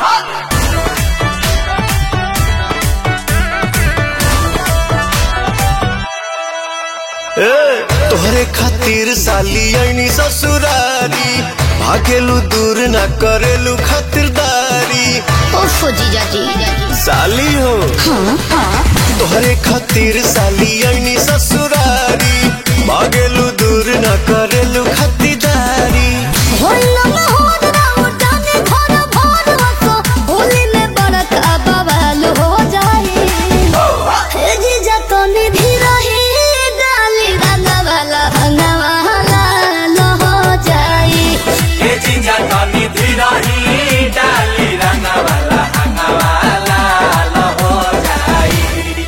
ए, तोहरे खातिर साली ऐनी ससुरारी भागेलू दूर ना करेलू खातिरदारी उफ जीजा जी साली हो तोहरे खातिर साली ऐनी ससुरारी भागेलू दूर ना करेलू खातिरदारी होइला मोहन राउ जाने घर भर हसो होली में बड़का बवाल हो जाए हे जीजा तो निधि रही डाली रंगा वाला रंगा वाला लो हो जाए ये चिंजा तनी धीरही डाली रंगवाला हंगवाला लो हो जाई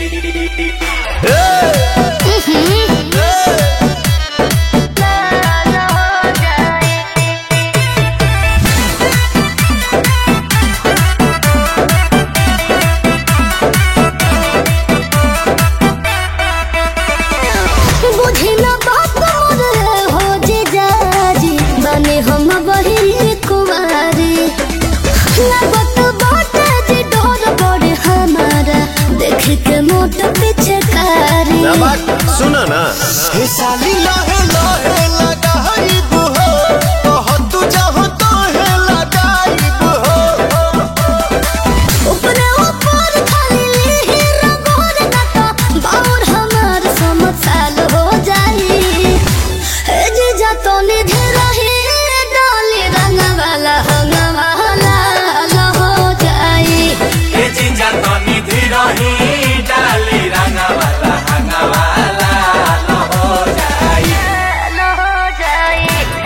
बुझी न बात मोर हो जीजा जी बने हम बहिनी कुमारी लगत बाटे जी डोर बड़े हमारा देख के मोट पीछे कारी सुना ना हे साली लहे लहे लगाइब हो कह तू चाहो तो हे लगाइब हो ऊपरे ऊपर खाली ही रंगोर नका बाउर हमार समझ साल हो जाई हे जीजा तो निधे रही डाली रंग वाला हंग वाला लो हो जाई ये चिंजा तनी धीरही डाली रंगवाला हंगवाला लो हो जाई लो हो जाई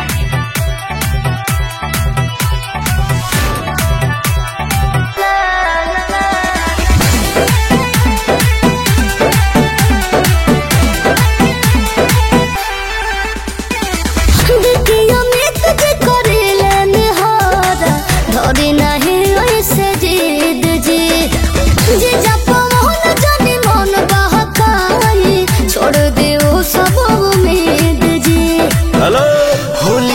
देखियो मित जे करेले निहारा धरे नाही ऐसे जिद जी जे जप मोहन जाने मन बहकाई छोड़ दे ओ सब उम्मीद जी हेलो होली